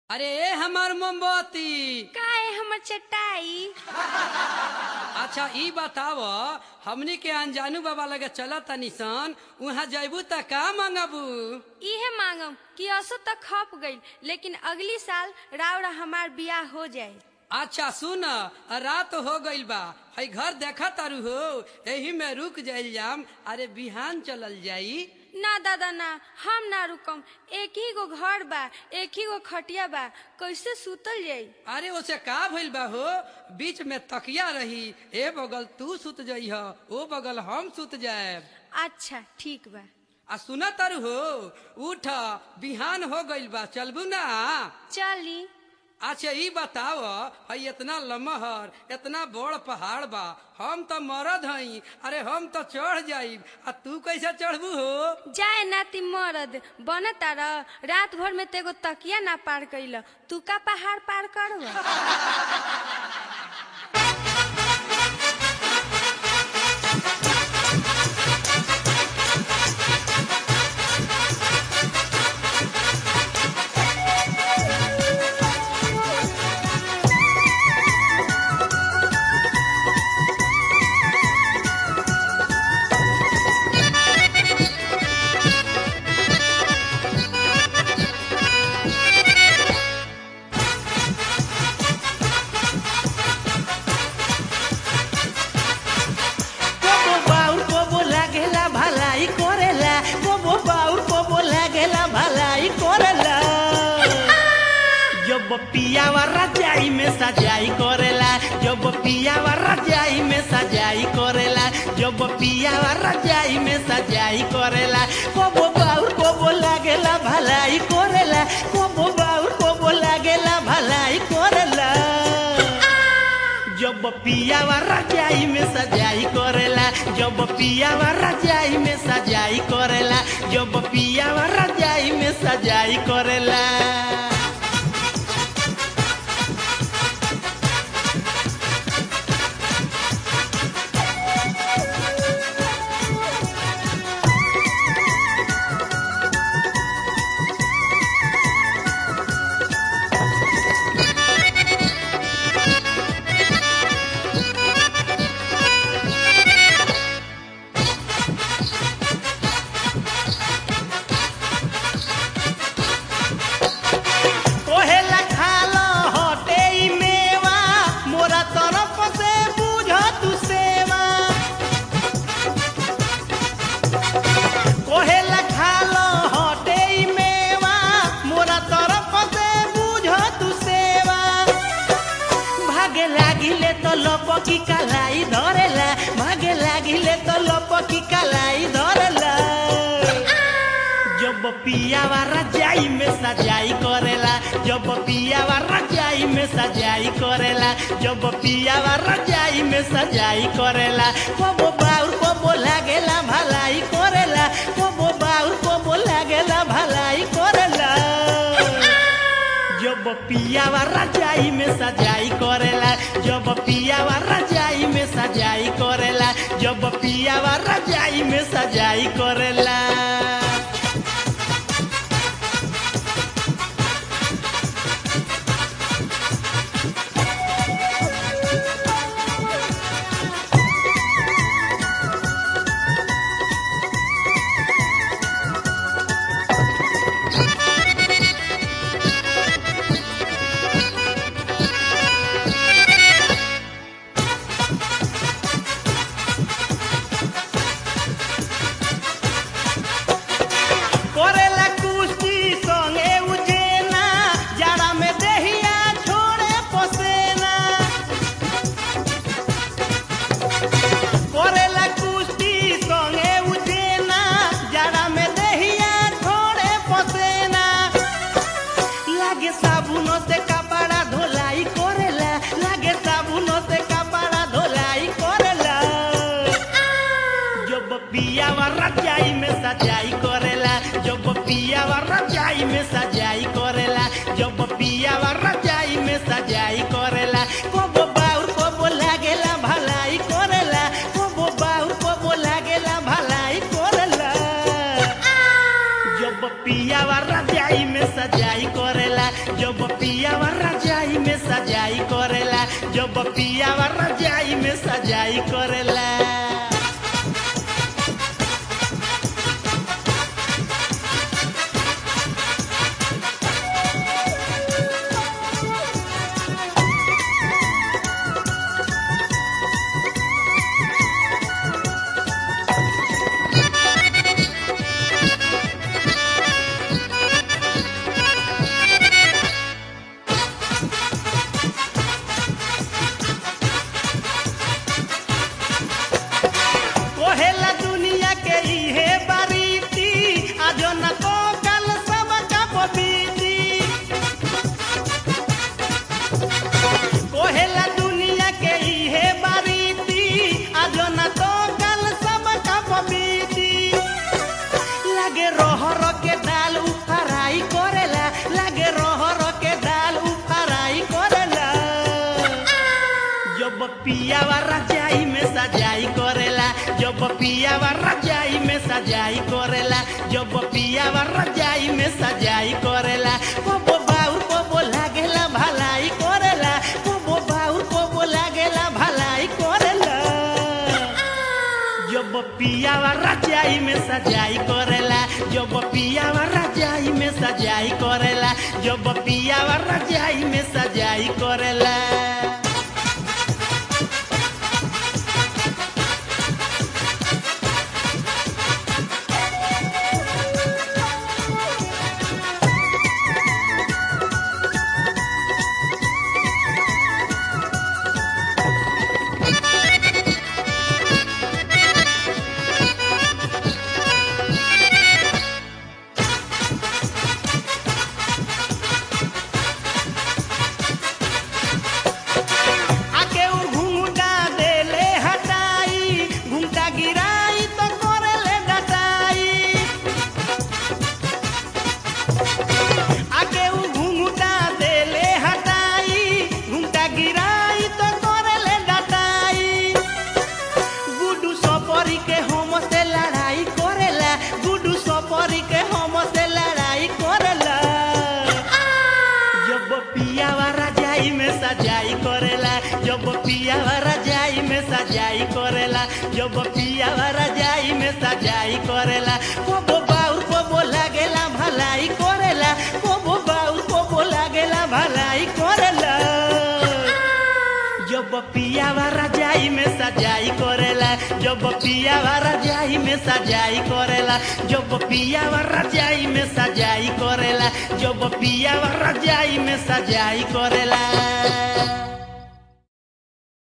अरे ए हमार मोमबत्ती काहे हमर चटाई अच्छा ई बताव हमनी के अनजानू बाबा लगे चल तनी सन वहाँ जैबू त का मंगबू इहे मांगम कि असो तक खप गईल लेकिन अगली साल रावरा हमार बियाह हो जाए अच्छा सुन रात हो गइल बा हई घर देखा तारू हो एही में रुक जाइल जाम अरे बिहान चलल जाई ना दादा ना हम ना रुकम एक ही गो घर बा एक ही गो खटिया बा कैसे सुतल जाई अरे ओसे का भइल बा हो बीच में तकिया रही ए बगल तू सुत जइह ओ बगल हम सुत जाएब अच्छा ठीक बा आ सुना तारू हो उठ बिहान हो गइल बा चलबू ना चली अच्छा ई बताव हई इतना लमहर इतना बड़ पहाड़ बा हम तो मरद हई अरे हम तो चढ़ जाइब आ तू कैसे चढ़बू हो जाए नाती मरद बन तार रात भर में तेगो तकिया ना पार कैल तू का पहाड़ पार कर कोबो बाउर कोबो लागेला भलाई करेला कोबो बाउर कोबो लागेला भलाई करेला जब पियावा रजाई में सजाई करेला जब पियावा रजाई में सजाई करेला जब पियावा रजाई में सजाई करेला कोबो बाउर कोबो लागेला भलाई करेला कोबो बाउर कोबो लागेला भलाई करेला जब पियावा रजाई में सजाई करेला जब पियावा रजाई में सजाई करेला जब पियावा रजाई में सजाई करेला कोहेला खालो हटे ई मेवा मोरा तरफ से बुझ तू सेवा कोहेला खालो हटे ई मेवा मोरा तरफ से बुझ तू सेवा भागे लागिले तो लपकी कलाई धरेला भागे लागिले तो लपकी कलाई धरेला जब पियावा रजाई में सजाई करेला जब पियावा रजाई में सजाई करेला जब पियावा रजाई में सजाई करेला कोबो बाउर कोबो लागेला भलाई करेला कोबो बाउर कोबो लागेला भलाई करेला जब पियावा रजाई में सजाई करेला जब पियावा रजाई में सजाई करेला जब पियावा रजाई में सजाई करेला करेला कुश्ती संगे उजेना जाड़ा में देहिया छोड़े पसेना करेला कुश्ती संगे उजेना जाड़ा में देहिया छोड़े पसेना लागे साबुन से कपड़ा धोलाई करेला लागे साबुन से कपड़ा धोलाई करेला जब पियावा रजाई में सजाई करेला जब पियावा रजाई में सजाई करेला जब पियावा रजाई में सजाई करेला कोबो बाउर कोबो लागेला भलाई करेला कोबो बाउर कोबो लागेला भलाई करेला जब पियावा रजाई में सजाई करेला जब पियावा रजाई में सजाई करेला जब पियावा रजाई में सजाई करेला कोहेला दुनिया के इहे बारीती आजो न तो कल सब कब बीती कोहेला दुनिया के इहे बारीती आजो न तो कल सब कब बीती लागे रहर के दाल उफराई करेला लागे रहर के दाल उफराई करेला जब पियावा रजाई में सजाई करेला जब पियावा रजाई में सजाई करेला जब पियावा रजाई में सजाई करेला कबो बाउर कबो लागेला भलाई करेला कबो बाउर कबो लागेला भलाई करेला जब पियावा रजाई में सजाई करेला जब पियावा रजाई में सजाई करेला जब पियावा रजाई में सजाई करेला आके उ घुंघटा देले हटाई घुंघटा गिराई तो करेले डटाई आके उ घुंघटा देले हटाई घुंघटा गिराई तो करेले डटाई गुडू सपरी के हम से लड़ाई करेला गुडू सपरी के हम से लड़ाई करेला जब पियावा रजाई में सजाई करेला जब पियावा रजाई में सजाई करेला जब पियावा रजाई में सजाई करेला कोबो बाउर कोबो लागेला भलाई करेला कोबो बाउर कोबो लागेला भलाई करेला जब पियावा रजाई में सजाई करेला जब पियावा रजाई में सजाई करेला जब पियावा रजाई में सजाई करेला जब पियावा रजाई में सजाई करेला